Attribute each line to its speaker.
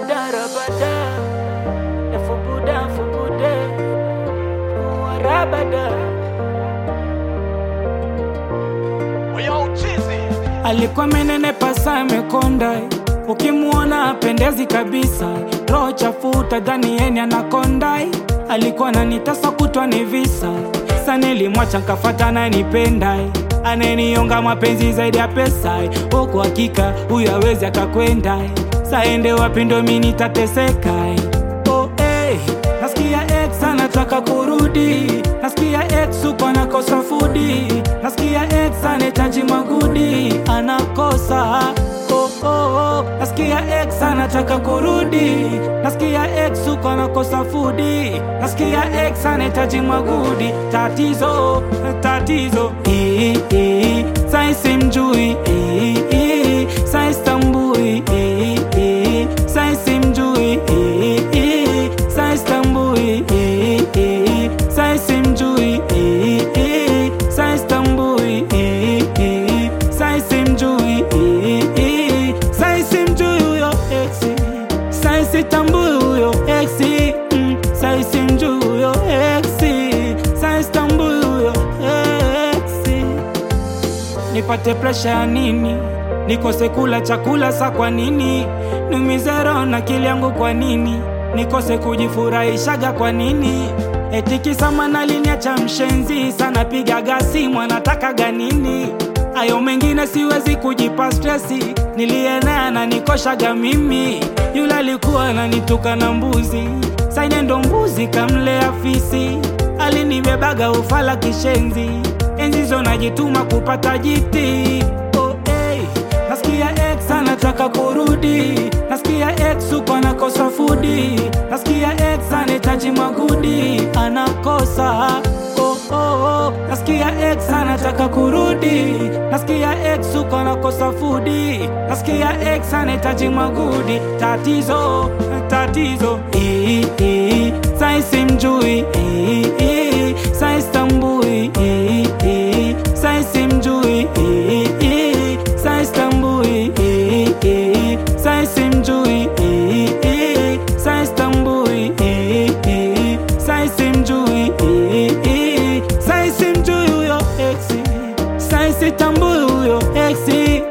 Speaker 1: Rabada, rabada, efubuda, fubude, Uwa rabada. Alikuwa menenepa sana amekonda, ukimuona apendezi kabisa, roho chafuta dhani yeni anakonda. Alikuwa ananitasa kutwa ni visa, sa nilimwacha nkafata nanipenda, ananionga mapenzi zaidi ya pesa, huku hakika huyu awezi akakwenda, saende wapi ndo mi nitateseka. Oh, hey, nasikia ex anataka kurudi, nasikia ex uko anakosa fudi, nasikia ex anahitaji magudi, anakosa oh, oh, oh. Nasikia ex anataka kurudi, nasikia ex uko anakosa fudi, nasikia ex anahitaji magudi, tatizo tatizo, eh, eh, sai simjui, eh, eh, sai stambui, eh, eh, sai simjui, eh, eh, sai stambui, eh, eh, sai simjui, eh, eh, sai stambui, eh, eh, sai simjui, eh, eh, sai simjui huyo ex, sai sitambui huyo ex, mm, sai simjui huyo ex, sai stambui huyo ex nipate presha ya nini? Nikose kula chakula sa kwa nini? Niumize roho na akili yangu kwa nini? Nikose kujifurahishaga kwa nini? Eti kisa manaliniacha mshenzi sana, pigaga simu anatakaga nini? Ayo mengine siwezi kujipa stresi, nilienea na nikoshaga mimi. Yule alikuwa ananituka na mbuzi, saine ndo mbuzi kamlea fisi, alinibebaga ufala kishenzi enzi zo najituma kupata jiti oh, hey. Nasikia ex anataka kurudi, nasikia ex uko anakosa fudi, nasikia ex anahitaji magudi, anakosa oh, oh, oh. Nasikia ex anataka kurudi, nasikia ex uko anakosa fudi, nasikia ex anahitaji magudi, tatizo tatizo, eh, eh. sai simjui, eh, eh. sai stambui, eh, eh. sai simjui, eh, eh. sai stambui, eh, eh. sai simjui, eh, eh. sai stambui, eh, eh. sai simjui, eh, eh. sai simjui huyo ex, sai sitambui huyo ex,